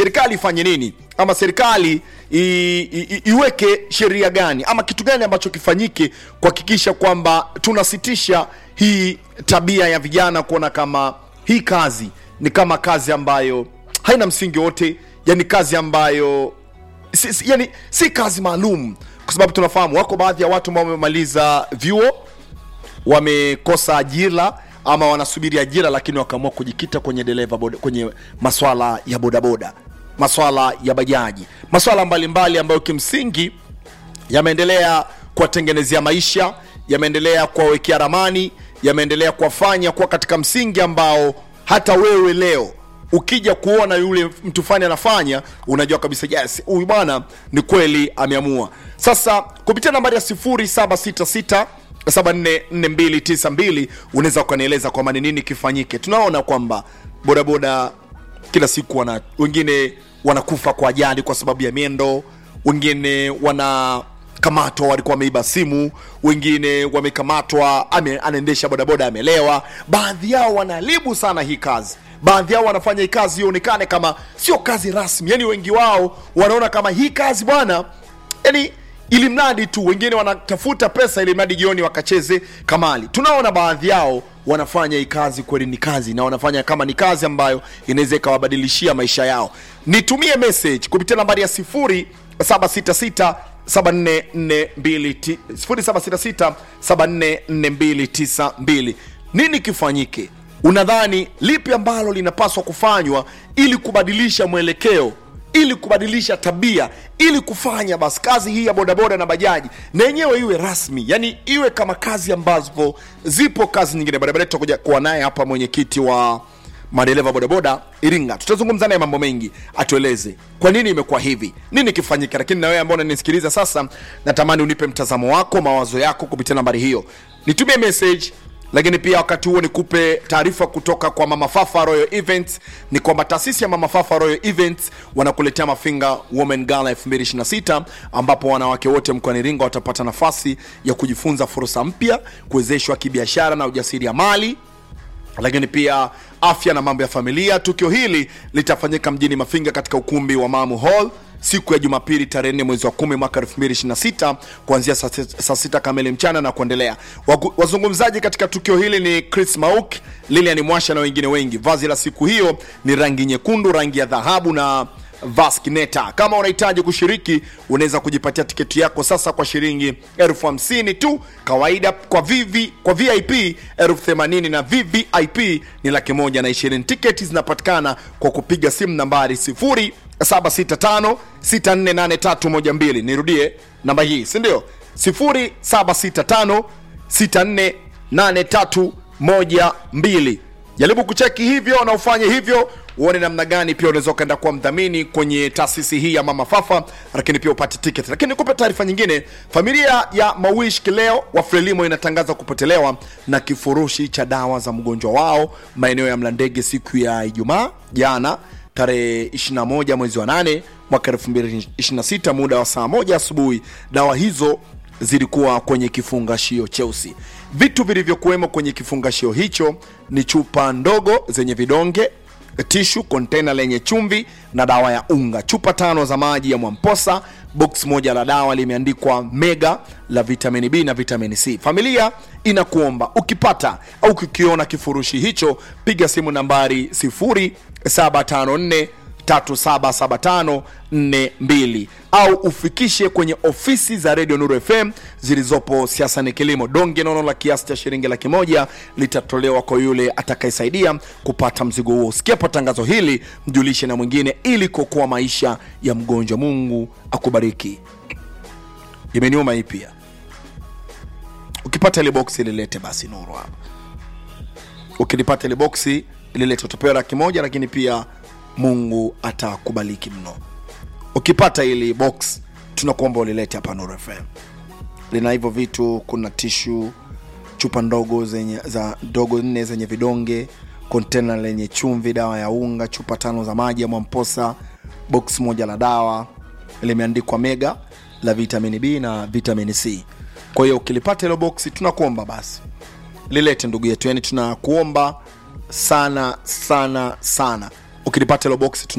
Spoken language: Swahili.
serikali ifanye nini ama serikali i, i, iweke sheria gani ama kitu gani ambacho kifanyike kuhakikisha kwamba tunasitisha hii tabia ya vijana kuona kama hii kazi ni kama kazi ambayo haina msingi wote yani kazi ambayo si, si, yani si kazi maalum kwa sababu tunafahamu wako baadhi ya watu ambao wamemaliza vyuo wamekosa ajira ama wanasubiri ajira lakini wakaamua kujikita kwenye dereva boda, kwenye maswala ya bodaboda maswala ya bajaji maswala mbalimbali ambayo kimsingi yameendelea kuwatengenezea maisha yameendelea kuwawekea ramani yameendelea kuwafanya kuwa katika msingi ambao hata wewe leo ukija kuona yule mtu fani anafanya unajua kabisa yes huyu bwana ni kweli ameamua sasa kupitia nambari ya 766 744292 unaweza ukanieleza kwamba ni nini kifanyike tunaona kwamba bodaboda kila siku wana wengine wanakufa kwa ajali kwa sababu ya miendo wengine wanakamatwa walikuwa wameiba simu wengine wamekamatwa ame, anaendesha bodaboda amelewa baadhi yao wanaharibu sana hii kazi baadhi yao wanafanya hii kazi ionekane kama sio kazi rasmi yani wengi wao wanaona kama hii kazi bwana yani ili mradi tu wengine wanatafuta pesa ili mradi jioni wakacheze kamali tunaona baadhi yao wanafanya hii kazi kweli ni kazi na wanafanya kama ni kazi ambayo inaweza ikawabadilishia maisha yao nitumie message kupitia nambari ya 766 766 nini kifanyike unadhani lipi ambalo linapaswa kufanywa ili kubadilisha mwelekeo ili kubadilisha tabia ili kufanya basi kazi hii ya bodaboda na bajaji na yenyewe iwe rasmi yani iwe kama kazi ambazo zipo kazi nyingine barabara tutakuja kuwa naye hapa mwenyekiti wa madereva bodaboda iringa tutazungumza naye mambo mengi atueleze kwa nini imekuwa hivi nini kifanyike lakini na wewe ambao unanisikiliza sasa natamani unipe mtazamo wako mawazo yako kupitia nambari hiyo nitumie message lakini pia wakati huo nikupe taarifa kutoka kwa mama fafa royal events ni kwamba taasisi ya mama fafa royal events wanakuletea mafinga women gala 2026 ambapo wanawake wote mkoani iringa watapata nafasi ya kujifunza fursa mpya kuwezeshwa kibiashara na ujasiri ya mali lakini pia afya na mambo ya familia tukio hili litafanyika mjini mafinga katika ukumbi wa mamu hall siku ya jumapili tarehe 4 mwezi wa 10 mwaka 2026 kuanzia saa sit- saa sita kamili mchana na kuendelea Wagu- wazungumzaji katika tukio hili ni chris mauk lilian mwasha na wengine wengi vazi la siku hiyo ni rangi nyekundu rangi ya dhahabu na vaskineta kama unahitaji kushiriki unaweza kujipatia tiketi yako sasa kwa shilingi elfu hamsini tu kawaida kwa vivi kwa vip elfu themanini na vvip ni laki moja na ishirini tiketi zinapatikana kwa kupiga simu nambari sifuri 765 648312 nirudie namba hii sindio 0765 648312 jaribu kucheki hivyo na ufanye hivyo uone namna gani pia unaweza ukaenda kuwa mdhamini kwenye taasisi hii ya mama fafa lakini pia upate ticket lakini nikupe taarifa nyingine familia ya mawish kileo wa frelimo inatangaza kupotelewa na kifurushi cha dawa za mgonjwa wao maeneo ya mlandege siku ya ijumaa jana tarehe 21 mwezi wa 8 mwaka 2026 muda wa saa moja asubuhi dawa hizo zilikuwa kwenye kifungashio cheusi vitu vilivyokuwemo kwenye kifungashio hicho ni chupa ndogo zenye vidonge tishu kontena lenye chumvi na dawa ya unga chupa tano za maji ya mwamposa box moja la dawa limeandikwa mega la vitamini b na vitamini c familia inakuomba ukipata au kukiona kifurushi hicho piga simu nambari 0754 377542 au ufikishe kwenye ofisi za redio nuru fm zilizopo siasa ni kilimo donge nono la kiasi cha shilingi laki moja litatolewa kwa yule atakayesaidia kupata mzigo huo usikiapo tangazo hili mjulishe na mwingine ili kuokoa maisha ya mgonjwa mungu akubariki imeniuma hii pia ukipata ile boksi lilete basi nuru hapa ukilipata ile boksi lilete utapewa laki moja lakini pia mungu atakubaliki mno ukipata ili box tunakuomba ulilete hapa Nuru FM. Lina hivyo vitu, kuna tishu, chupa ndogo zenye za ndogo nne zenye vidonge, kontena lenye chumvi, dawa ya unga, chupa tano za maji ya Mwamposa, box moja la dawa limeandikwa mega la vitamini B na vitamini C. Kwa hiyo ukilipata hilo boksi, tunakuomba basi lilete ndugu yetu, yani tunakuomba sana sana sana, ukilipata hilo boksi tuna